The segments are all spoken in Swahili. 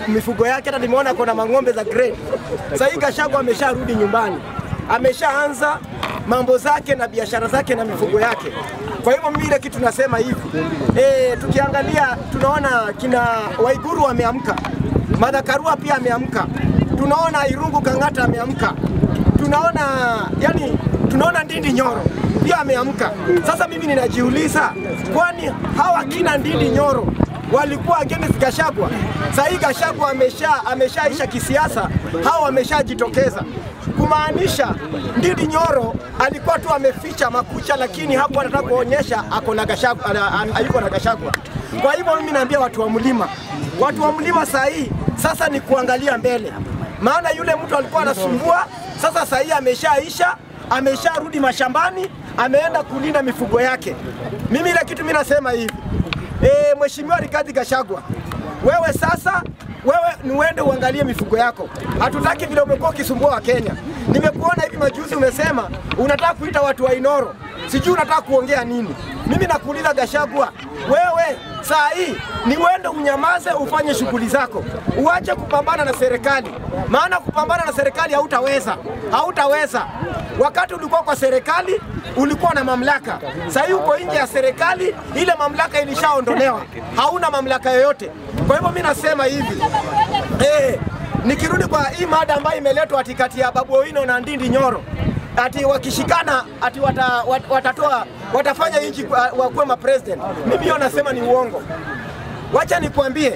mifugo yake, hata nimeona kuna mang'ombe za grade. Sasa hii Gachagua amesharudi nyumbani, ameshaanza mambo zake na biashara zake na mifugo yake. Kwa hivyo mimi ile kitu nasema hivi e, tukiangalia tunaona kina Waiguru wameamka, Martha Karua pia ameamka, tunaona Irungu Kang'ata ameamka, tunaona yani, tunaona Ndindi Nyoro pia ameamka. Sasa mimi ninajiuliza, kwani hawa kina Ndindi Nyoro walikuwa against Gachagua. Sasa hii Gachagua amesha ameshaisha kisiasa, hao wameshajitokeza kumaanisha Ndindi Nyoro alikuwa tu ameficha makucha, lakini hapo anataka kuonyesha ako na Gachagua, ana- ana- yuko na Gachagua. Kwa hivyo mimi naambia watu wa mlima, watu wa mlima saa hii sasa ni kuangalia mbele, maana yule mtu alikuwa anasumbua, sasa saa hii ameshaisha, amesharudi mashambani, ameenda kulinda mifugo yake. Mimi ile kitu mimi nasema hivi e, Mheshimiwa Rigathi Gachagua, wewe sasa wewe ni uende uangalie mifugo yako. Hatutaki vile umekuwa ukisumbua wa Kenya. Nimekuona hivi majuzi umesema unataka kuita watu wa Inoro, sijui unataka kuongea nini. Mimi nakuuliza Gachagua, wewe saa hii ni uende unyamaze, ufanye shughuli zako, uache kupambana na serikali, maana kupambana na serikali hautaweza, hautaweza. Wakati ulikuwa kwa serikali ulikuwa na mamlaka, sasa hii uko nje ya serikali, ile mamlaka ilishaondolewa, hauna mamlaka yoyote. Kwa hivyo mimi nasema hivi eh, nikirudi kwa hii mada ambayo imeletwa ati kati ya Babu Owino na Ndindi Nyoro ati wakishikana ati wata, wat, watatoa watafanya nchi kwa- wakuwe ma president. Mimi hiyo nasema ni uongo. Wacha nikwambie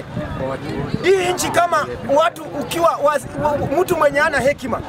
hii nchi kama watu ukiwa was, mtu mwenye ana hekima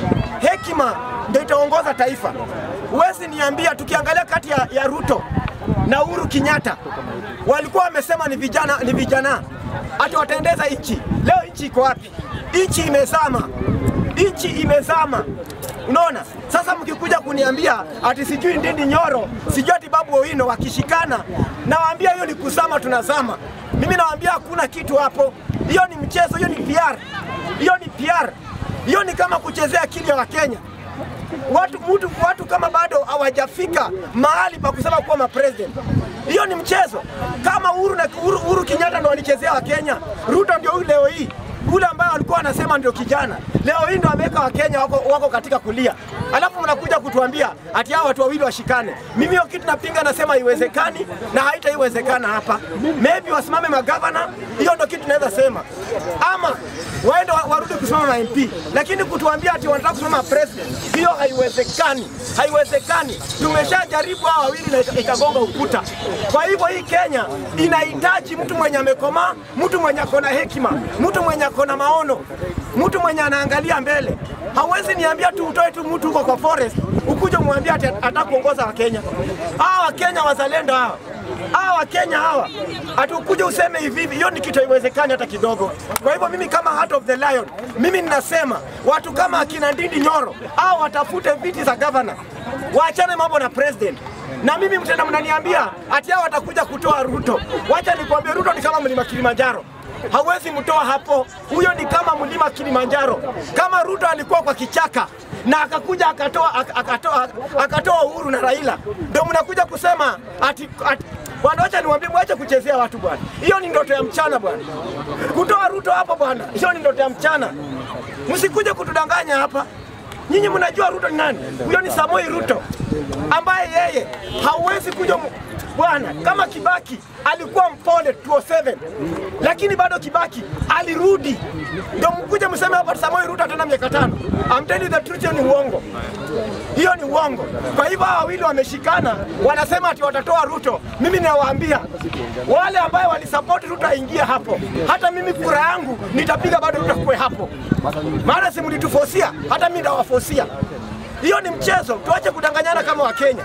hekima ndio itaongoza taifa. Huwezi niambia, tukiangalia kati ya, ya Ruto na Uhuru Kenyatta walikuwa wamesema ni vijana, ni vijana ati wataendeza nchi. Leo nchi iko wapi? Nchi imezama, nchi imezama. Unaona, sasa mkikuja kuniambia ati sijui Ndindi Nyoro, sijui ati Babu Owino wakishikana, nawaambia hiyo ni kuzama, tunazama. Mimi nawaambia hakuna kitu hapo, hiyo ni mchezo, hiyo ni PR, hiyo ni PR, hiyo ni kama kuchezea akili ya Wakenya watu, mtu, watu kama bado hawajafika mahali pa kusema kuwa mapresident. Hiyo ni mchezo. Kama Uhuru na Uhuru, Uhuru Kenyatta ndo walichezea Wakenya, Ruto ndio huyu leo hii ule ambaye walikuwa wanasema ndio kijana, leo hii ndo ameweka Wakenya wako, wako katika kulia, alafu mnakuja kutuambia ati hao watu wawili washikane. Mimi hiyo kitu napinga, nasema haiwezekani na haitaiwezekana hapa. Maybe wasimame magavana, hiyo ndo kitu naweza sema, ama waende wa- warudi kusimama na MP, lakini kutuambia ati wanataka kusimama president, hiyo haiwezekani, haiwezekani. Tumeshajaribu hawa wawili na ika- ikagonga ukuta. Kwa hivyo hii Kenya inahitaji mtu mwenye amekomaa, mtu mwenye ako na hekima, mtu mwenye ako na maono, mtu mwenye anaangalia mbele. Hauwezi niambia tu utoe tu mtu huko kwa forest ukuje umwambie ati ataka kuongoza Wakenya. Hawa Wakenya wazalendo hawa hawa Wakenya hawa hatukuja useme hivi hivi, hiyo ni kitu haiwezekani hata kidogo. Kwa hivyo mimi kama Heart of the Lion, mimi ninasema watu kama akina Ndindi Nyoro au watafute viti za governor, waachane mambo na president. Na mimi mtenda mnaniambia ati hao watakuja kutoa Ruto. Wacha nikwambie, Ruto ni kama mlima Kilimanjaro hawezi mtoa hapo. Huyo ni kama mlima Kilimanjaro. Kama Ruto alikuwa kwa kichaka na akakuja akatoa ak- akatoa akatoa Uhuru na Raila, ndio mnakuja kusema ati, ati Bwana, wacha niwaambie, mwache kuchezea watu bwana. Hiyo ni ndoto ya mchana bwana, kutoa Ruto hapo bwana, hiyo ni ndoto ya mchana. Msikuje kutudanganya hapa. Nyinyi mnajua Ruto ni nani? Huyo ni Samoi Ruto ambaye yeye hauwezi kuja mu- bwana, kama Kibaki alikuwa mpole 207 lakini bado Kibaki alirudi, ndio mkuje mseme hapa Samoi Ruto tena miaka tano. I'm telling you the truth, hiyo ni uongo, hiyo ni uongo. Kwa hivyo hawa wawili wameshikana, wanasema ati watatoa Ruto. Mimi nawaambia wale ambaye walisupport Ruto aingie hapo, hata mimi kura yangu nitapiga bado Ruto kuwe hapo, maana si mlitufosia, hata mimi ndawafosia. Hiyo ni mchezo, tuache kudanganyana kama Wakenya.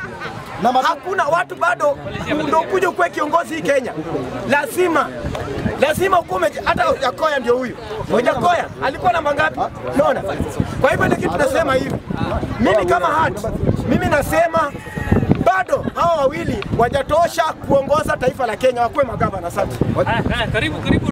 Hakuna watu bado ndio kuja ukuwe kiongozi hii Kenya, lazima lazima ukuwe umeji- hata Ojakoya ndio huyu. Ojakoya alikuwa namba ngapi? Unaona? Kwa hivyo ile kitu nasema hivi, mimi kama hati, mimi nasema bado hawa wawili wajatosha kuongoza taifa la Kenya, wakuwe magavana. Asante. Haya, haya, karibu karibu.